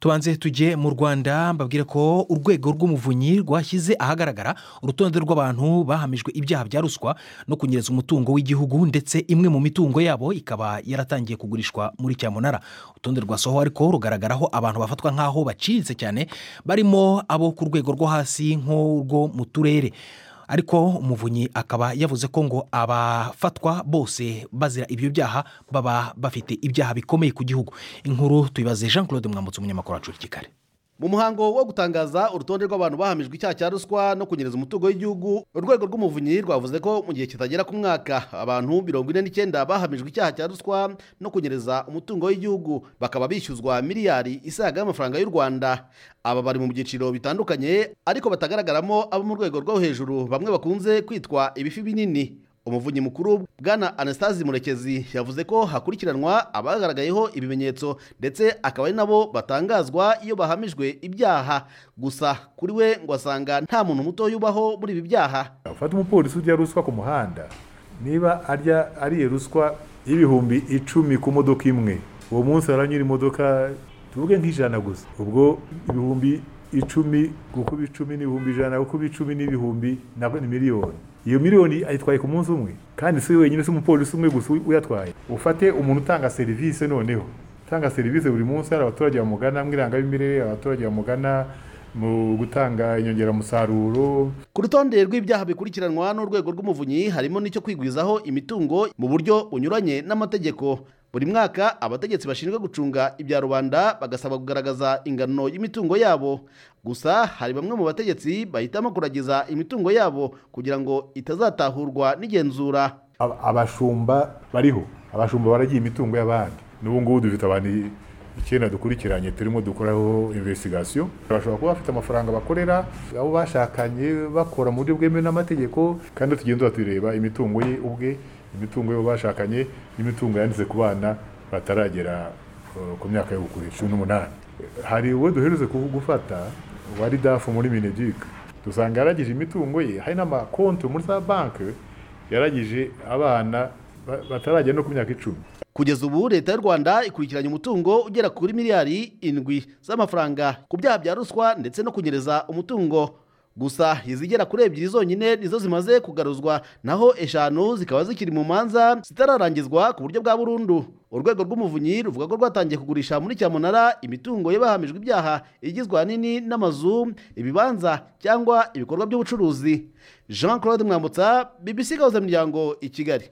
tubanze tujye mu rwanda mbabwire ko urwego rw'umuvunyi rwashyize ahagaragara urutonde rw'abantu bahamijwe ibyaha bya ruswa no kunyereza umutungo w'igihugu ndetse imwe mu mitungo yabo ikaba yaratangiye kugurishwa muri cyamunara urutonde rwasohowe ariko rugaragaraho abantu bafatwa nk'aho baciriritse cyane barimo abo ku rwego rwo hasi nk'urwo mu turere ariko umuvunyi akaba yavuze ko ngo abafatwa bose bazira ibyo byaha baba bafite ibyaha bikomeye ku gihugu inkuru tuyibaze jean claude mwambutse umunyamakuru wacu kikare mu muhango wo gutangaza urutonde rw'abantu bahamijwe icyaha cya ruswa no kunyereza umutungo w'igihugu urwego rw'umuvunyi rwavuze ko mu gihe kitagera ku mwaka abantu mirongo ine n'icyenda bahamijwe icyaha cya ruswa no kunyereza umutungo w'igihugu bakaba bishyuzwa miliyari isaga y'amafaranga y'u rwanda aba bari mu byiciro bitandukanye ariko batagaragaramo abo mu rwego rwo hejuru bamwe bakunze kwitwa ibifi binini umuvunyi mukuru bwana anastase murekezi yavuze ko hakurikiranwa abagaragayeho ibimenyetso ndetse akaba ari nabo batangazwa iyo bahamijwe ibyaha gusa kuri we ngo asanga nta muntu muto yubaho muri ibi byaha ufata umupolisi urya ruswa ku muhanda niba arya ariye ruswa y'ibihumbi icumi ku modoka imwe uwo munsi haranyura imodoka tuvuge nk'ijana gusa ubwo ibihumbi icumi gukuba icumi n'ibihumbi ijana gukuba icumi n'ibihumbi na miliyoni iyo miliyoni ayitwaye ku munsi umwe kandi si wenyine si umupolisi umwe gusa uyatwaye ufate umuntu utanga serivisi noneho utanga serivisi buri munsi hari abaturage bamugana mu irangamimerere abaturage bamugana mu gutanga inyongeramusaruro ku rutonde rw'ibyaha bikurikiranwa n'urwego rw'umuvunyi harimo n'icyo kwigwizaho imitungo mu buryo bunyuranye n'amategeko buri mwaka abategetsi bashinzwe gucunga ibya rubanda bagasaba kugaragaza ingano y'imitungo yabo gusa hari bamwe mu bategetsi bahitamo kuragiza imitungo yabo kugira ngo itazatahurwa n'igenzura abashumba bariho abashumba baragiye imitungo y'abandi n'ubu ngubu dufite abantu icyenda dukurikiranye turimo dukoraho investisiyo bashobora kuba bafite amafaranga bakorera abo bashakanye bakora mu buryo bwemewe n'amategeko kandi tugenda tureba imitungo ye ubwe imitungo y'uwo bashakanye n'imitungo yanditse ku bana bataragera ku myaka yo gukura cumi n'umunani hari uwo duhereze gufata wari dafu muri minegike dusanga yaragije imitungo ye hari n'amakonti muri za banki yaragije abana bataragera no ku myaka icumi kugeza ubu leta y'u rwanda ikurikiranye umutungo ugera kuri miliyari indwi z'amafaranga ku byaha bya ruswa ndetse no kunyereza umutungo gusa izigera kuri ebyiri zonyine nizo zimaze kugaruzwa naho eshanu zikaba zikiri mu manza zitararangizwa ku buryo bwa burundu urwego rw'umuvunyi ruvuga ko rwatangiye kugurisha muri cyamunara imitungo y'abahamijwe ibyaha igizwe ahanini n'amazu ibibanza cyangwa ibikorwa by'ubucuruzi jean claude mwambutsa BBC gahuza imiryango i kigali